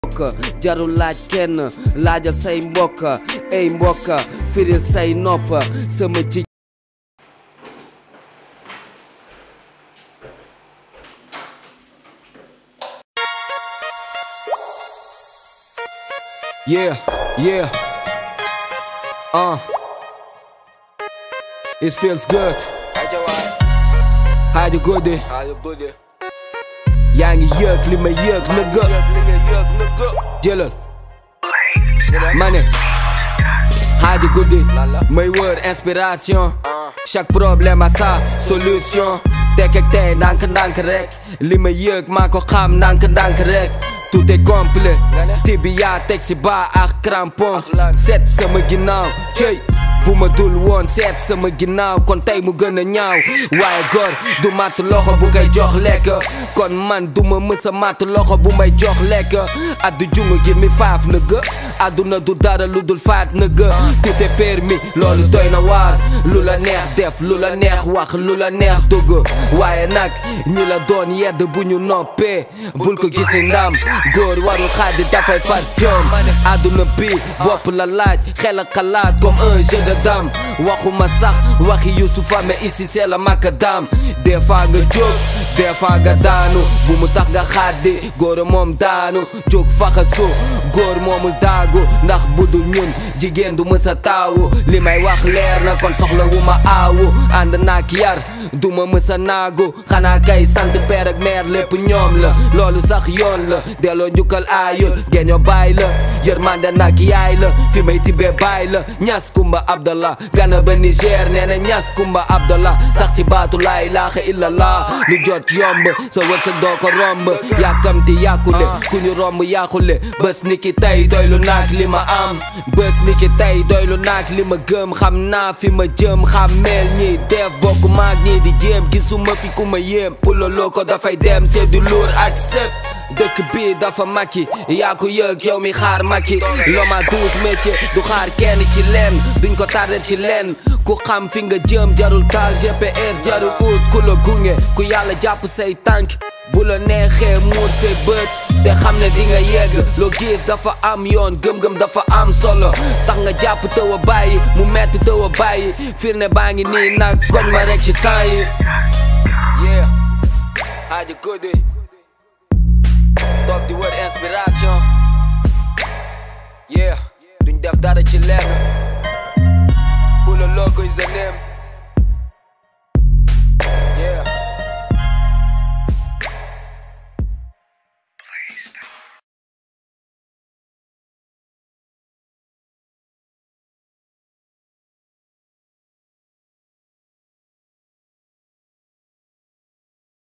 mbokk jarul laaj kenn laajal say mbokk ey mbokk firil say nopp sama ji Yeah, yeah. Uh. It feels good. How you good day? yaa ngi yëg li ma yëg nëgga jëlal ma ne xaaji guddi may wër inspiration chaque problème a sa solution tekk ak tey ndànk ndànk rek li ma yëg maa ko xam ndànk ndànk rek tout est complet tibia teg si ba ak crampon seet sama ginnaaw cëy bu ma dul woon seet sama ginnaaw kon tey mu gën a ñaaw waaye góor du matt loxo bu koy jox lekk kon man du ma mës a matt loxo bu may jox lekk addu jungu gi mi faaf nëgg àdduna du dara lu dul faat nëgg tout est permis loolu doy na waar lu la neex def lu la neex wax lu la neex dugg waaye nag ñi la doon yedd bu ñu noppee bul ko gisi ndam góor warul xaadi dafay far jom àdduna bi bopp la laaj xel ak xalaat comme un jeu de dame waxuma sax waxi Youssoufa mais ici c'est la macadam des fois nga jóg des fois nga daanu bu mu tax nga xaadi góor moom daanu jóg faxasu góor moomul daagu ndax budul ñun jigéen du mës a taawu li may wax leer na kon soxla wu ma aawu ànd naak yar du ma mës a naagu xanaa kay sant père ak mère lépp ñoom la loolu sax yoon la delloo njukkal aayul geño baay la yërmande nag yaay la fi may tibbee baay la ñas kumba abdallah gana ba Niger nee na ñas kumba abdallah sax ci baatu laa ilaaha illallah lu jot yomb sa wërsëg doo ko romb yàkkamti yàkkule ku ñu romb yàqule bés ni ki tey doylu naag li ma am bés ni ki tey doylu naag li ma gëm xam naa fi ma jëm xàmmeel ñi def bokk maag ñii di jéem gisuma fi ku ma yéem puloloo ko dafay dem seddu luur ak sëpp dëkk bi dafa makki yaa ko yëg yow mi xaar makki loma douze métier du xaar kenn ci leen duñ ko tardel ci leen ku xam fi nga jëm jarul taal GPS jarul ut ku la gunge ku yàlla jàpp say tànk bu la neexee muur say bët te xam ne di nga yegg loo gis dafa am yoon gëm-gëm dafa am solo tax nga jàpp tëw a bàyyi mu metti tëw a bàyyi firne baa ngi nii nag koñ ma rek ci temps yi yeah Hadji Goody toog di wër inspiration yeah duñ def dara ci lenn pour le logo is the name